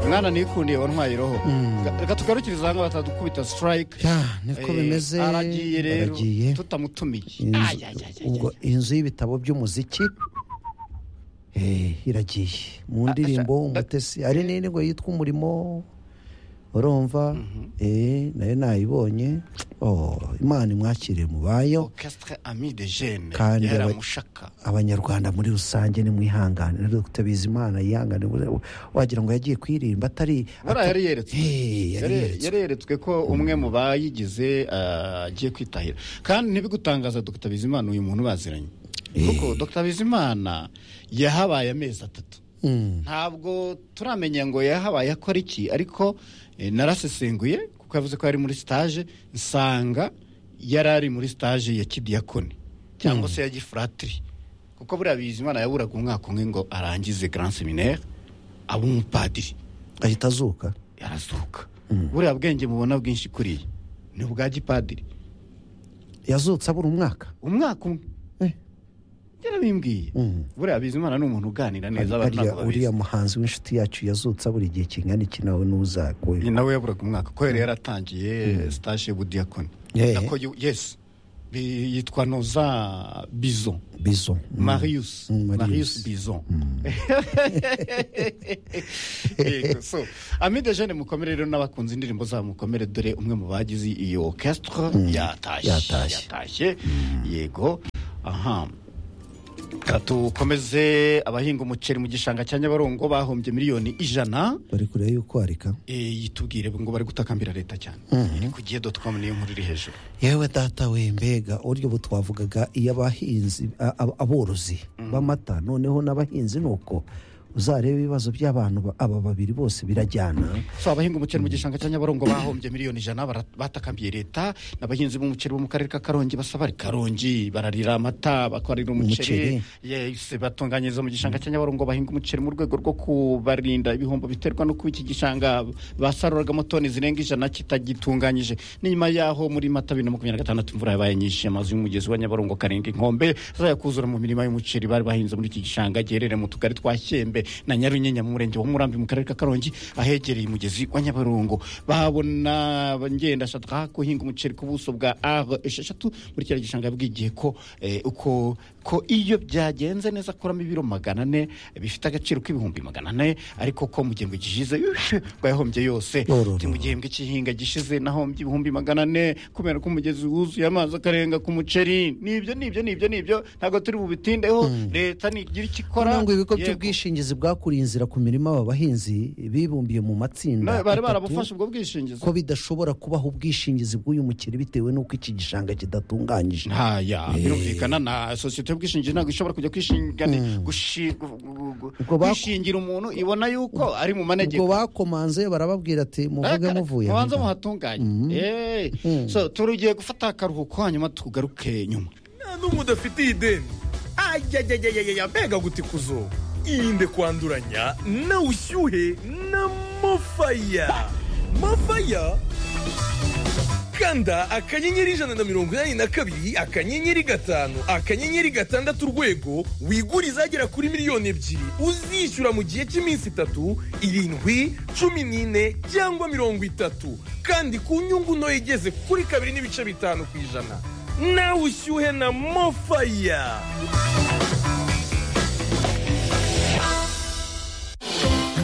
mwana nikundire wa ntwayiroho reka tugarukiriza hano batadukubita sitarayike niko bimeze aragiye rero aragiye tutamutumiye Inzu- Ay, ay, ay, ay, ubwo ay. inzu y'ibitabo by'umuziki eh, iragiye mu ndirimbo umutesi hari n'indirimbo yitwa umurimo urumva eh, nayo nayibonye Oh, imana imwakire mubayo orchestre ami de jeune Kandi yari aba- amushaka abanyarwanda muri rusange nimwihangane rero tutabizi imana yihangane buriya wagira ngo yagiye kwirimba atari buriya yari yeretswe Eh, yari Yari- yeretswe. yari yeretswe ko umwe mu bayigize ah, agiye kwitahira kandi ntibigutangaza dr bizimana uyu muntu baziranye kuko dr bizimana yahabaye amezi atatu Mm. ntabwo turamenya ngo yahabaye akora iki ariko eh, narasesenguye kuko yavuze ko yari muri sitaje nsanga yari ari muri sitaje ya kidiyakoni cyangwa se ya gifuratiri kuko buriya bizimana yaburaga umwaka umwe ngo arangize grand seminaire abe umupadiri ahita azuka yarazuka buriya bwenge mubona bwinshi kuriya ni ubwa gipadiri yazutse abura umwaka umwaka umwe Eh. yarabimbwiye buriya bizimana ni umuntu uganira neza abantu Ariya- ntabwo babizi uriya muhanzi w'inshuti yacu yazutse abura igihe kingana iki nawe n'uzakuwe Ni nawe yaburaga umwaka ko yari yaratangiye sitaje y'ubudiyakoni Eh. Nako yu- yes Bi- yitwa noza bizo bizo marius Mm, Marius. marius bizo Yego, so ami de jeune mukomere rero n'abakunze indirimbo zabo mukomere dore umwe mu bagize iyi orchestre yatashye yatashye. yatashye yego aha Reka tukomeze abahinga umuceri mu gishanga cya nyabarongo bahombye miliyoni ijana bari kureba yuko warika e, yitubwire ngo bari gutakambira leta cyane iri ku gihe dot com niyo nkuru iri hejuru yewe data we mbega uburyo bu twavugaga iyo abahinzi a- a- aborozi b'amata noneho n'abahinzi ni uko uzareba ibibazo by'abantu ba- aba babiri bose birajyana so abahinga umuceri mu gishanga cya nyabarongo bahombye miliyoni ijana bara- batakambiye leta n'abahinzi b'umuceri bo mu karere ka karongi basaba karongi bararira amata bakorera umuceri Umuceri. yese batunganyiriza mu gishanga cya nyabarongo bahinga umuceri mu rwego rwo kubarinda ibihombo biterwa no kuba iki gishanga basaruragamo toni zirenga ijana kitagitunganyije n'inyuma yaho muri mata bibiri na makumyabiri na gatandatu imvura yabaye nyinshi amazu y'umugezi wa nyabarongo karindwi inkombe zayakuzura mu mirima y'umuceri bari bahinze muri iki gishanga giherereye mu tugari twa Shyembe na Nyarunyinya mu murenge wa Murambi mu karere ka Karongi ahegereye umugezi wa Nyabarongo babona ngenda shaka kuhinga umuceri ku buso bwa R esheshatu muri kiriya gishanga yabwigiye ko eh, uko ko iyo byagenze neza akuramo ibiro magana ane bifite agaciro k'ibihumbi magana ane ariko ko mu gihembwe gishize yushe, ngo yahombye yose Ororo. Ati mu gihembwe cy'ihinga gishize nahombye ibihumbi magana ane kubera ko umugezi wuzuye amazi akarenga ku muceri nibyo nibyo nibyo nibyo ntabwo turi bubitindeho leta nigira icyo ikora noneho ngo ibigo Yego. by'ubwishingizi bwakuriye inzira ku mirima aba bahinzi bibumbiye mu matsinda Na- bari atatu, barabufashe ubwo bwishingizi ko bidashobora kubaho ubwishingizi bw'uyu mukiri bitewe n'uko iki gishanga kidatunganyije ntaya birumvikana na sosiyete y'ubwishingizi ntabwo ishobora kujya kwishingana gushi- gu- gu- gu- Ubwo ba- kwishingira umuntu ibona yuko ari mu ubwo manegeko bakomanze barababwira ati muvuge muvuye aha mubanza ngaha." muhatunganye Eh. so turugiye gufata akaruhuko hanyuma tugaruke nyuma nta n'umwe udafitiye ideni ayayayayaya mbega gutikuzo irinde kwanduranya na ushyuhe na mofaya mofaya kanda akanyenyeri ijana na mirongo inani na kabiri akanyenyeri gatanu akanyenyeri gatandatu urwego wigure izagera kuri miliyoni ebyiri uzishyura mu gihe cy'iminsi itatu irindwi cumi n'ine cyangwa mirongo itatu kandi ku nyungu ntoya igeze kuri kabiri n'ibice bitanu ku ijana nawe ushyuhe na mofaya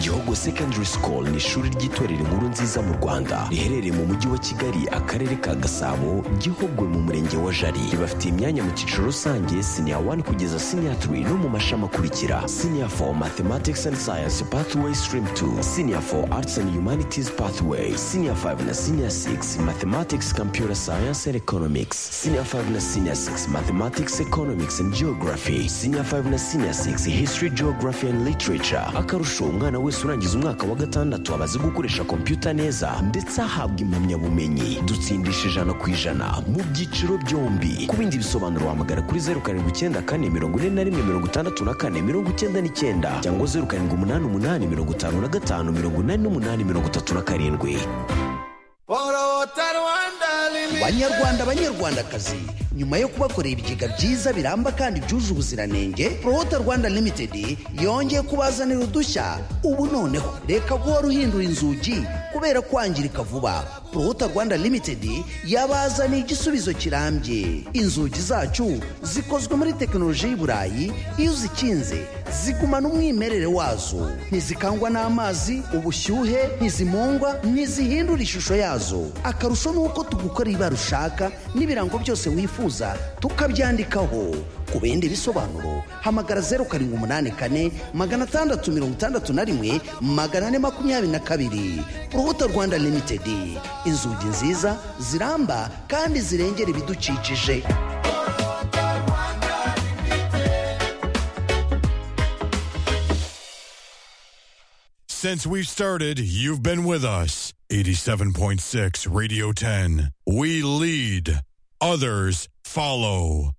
Gihogo Secondary School ni ishuri ry'itorero inkuru nziza mu Rwanda riherereye mu mujyi wa Kigali akarere ka Gasabo Gihogwe mu murenge wa Jari ribafitiye imyanya mu cyiciro rusange senior 1 kugeza senior 3 no mu mashami akurikira senior 4 Mathematics and Science Pathway Stream 2 senior 4 Arts and Humanities Pathway senior 5 na senior 6 Mathematics Computer Science and Economics senior 5 na senior 6 Mathematics Economics and Geography senior 5 na senior 6 History Geography and Literature akarusho umwana wese urangiza umwaka wa gatandatu aba azi gukoresha kompiyuta neza ndetse ahabwa impamyabumenyi dutsindisha ijana ku ijana mu byiciro byombi ku bindi bisobanuro wahamagara kuri zeru karindwi icyenda kane mirongo ine na rimwe mirongo itandatu na kane mirongo icyenda n'icyenda cyangwa zeru karindwi umunani umunani mirongo itanu na gatanu mirongo inani n'umunani mirongo itatu na karindwi banyarwanda banyarwandakazi nyuma yo kubakorera ibigega byiza biramba kandi byuje ubuziranenge porota rwanda limitedi yongeye kubazanira udushya ubu noneho reka guhora uhindura inzugi kubera kwangirika vuba porota rwanda limitedi yabazaniye igisubizo kirambye inzugi zacu zikozwe muri tekinoloji y'i burayi iyo uzikinze zigumana umwimerere wazo ntizikangwa n'amazi ubushyuhe ntizimungwa ntizihindura ishusho yazo akarusho ni uko tugukorera ibara ushaka n'ibirango byose wifuza tukabyandikaho ku bindi bisobanuro hamagara zeru karindwi umunani kane magana atandatu mirongo itandatu na rimwe magana ane makumyabiri na kabiri urubuto rwanda limitedi inzugi nziza ziramba kandi zirengera ibidukikije Since we've started, you've been with us. 87.6 Radio 10. We lead, others follow.